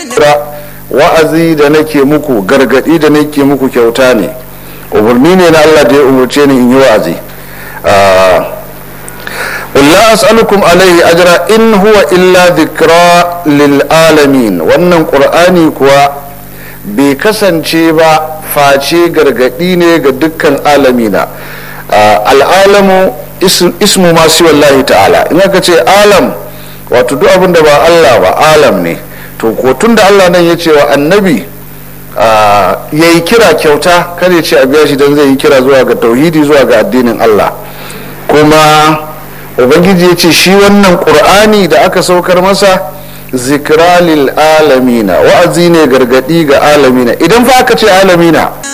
wa'azi da nake muku gargadi da nake muku kyauta ne umarni ne na Allah da ya umarce ni in yi wa'azi la as'alukum alaihi ajra in huwa illa dhikra lil alamin wannan qur'ani kuwa bai kasance ba face gargadi ne ga dukkan alamina al'alamu ismu masu wallahi ta'ala in aka ce alam wato duk abin da ba Allah ba alam ne to ko tun da Allah nan ya ce wa annabi ya yi kira kyauta kada ya ce a biya shi don zai yi kira zuwa ga tauhidi zuwa ga addinin Allah kuma ubangiji ya ce shi wannan ƙur'ani da aka saukar masa zikra lil alamina wa'azi ne gargadi ga alamina idan fa aka ce alamina